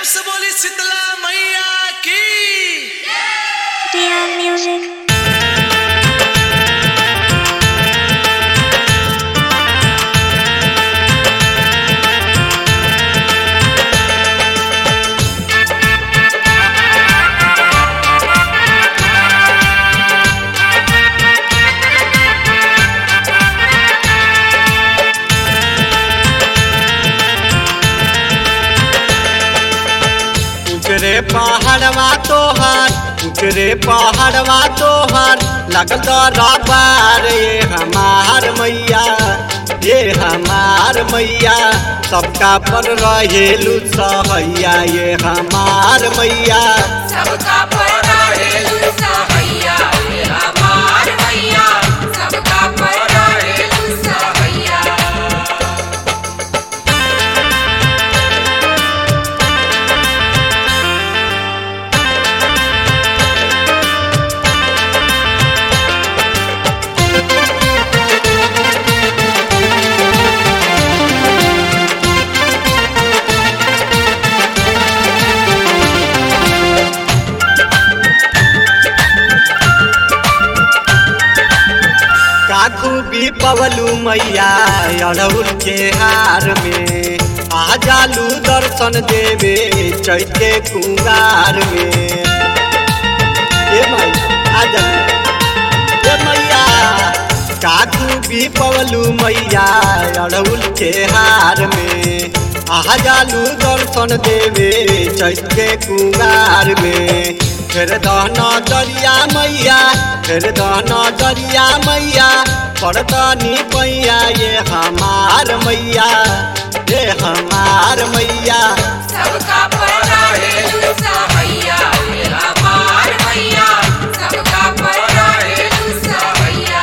प्रेम से बोली शीतला मैया की Dear music. उतरे पहाड़वा तोहार उतरे पहाड़वा तोहार लगल रबार ये हमार मैया ये हमार मैया सबका पर रहेलू सहैया ये हमार मैया सबका पता है लुसा भैया हमार भैया सबका पता है लुसा भैया का खूबी पवलू मैया अड़हुल के हार में आ जालू दर्शन देवे चैते कुंगार में ए माई आ जालू ए मैया का खूबी पवलू मैया अड़हुल के हार में आ जालू दर्शन देवे चैते कुंगार में फिर दहना दरिया मैया फिर दहना दरिया मैया पड़तनी पैया ये हमार मैया ये हमार मैया सबका पता है लुसा भैया हमार भैया सबका पता है लुसा भैया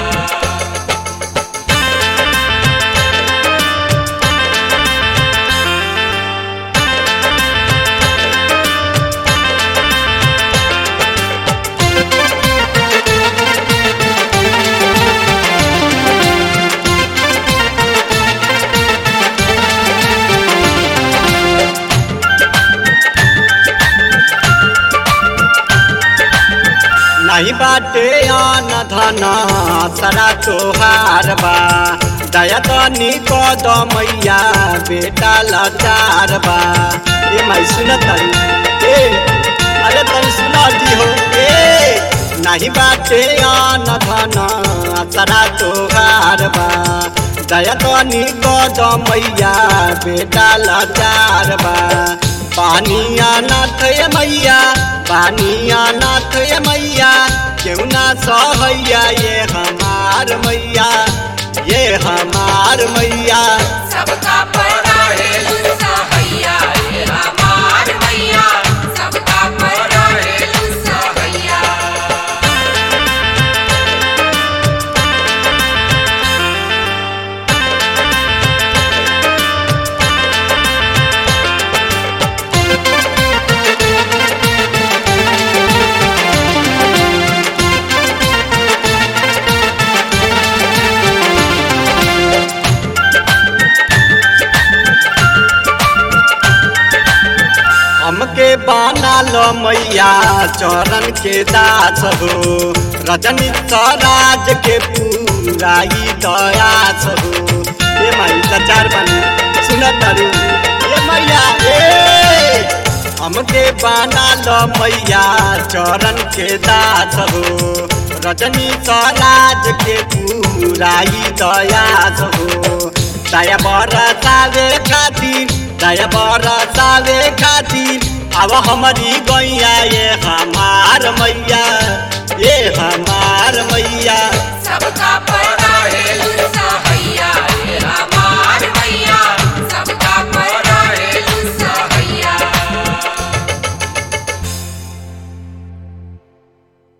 नहीं बाटे आन धन सरा तोहार बा दया तनी कद मैया बेटा लाचार बा ए माई सुन तरी ए अरे तनी सुना दी हो ए नहीं बाटे आन धन सरा तोहार बा दया तनी कद मैया बेटा लाचार बा पानिया नाथ ये मैया पानिया नाथ ये मैया क्यों ना सहैया ये हमार मैया ये हमार मैया सबका पता है लुसा भैया हमार भैया सबका पता है लुसा भैया हमके बाना लो मैया चरण के दास हो रजनी राज के पूराई दयास हो ये माई सचार बनी सुनत तारू ये मैया ए हमके बाना लो मैया चरण के दास हो रजनी राज के पूराई दयास हो दया बरसावे खातिर दया बरसावे खातिर अब हमारी गैया ये हमार मैया ये हमार मैया सबका पता है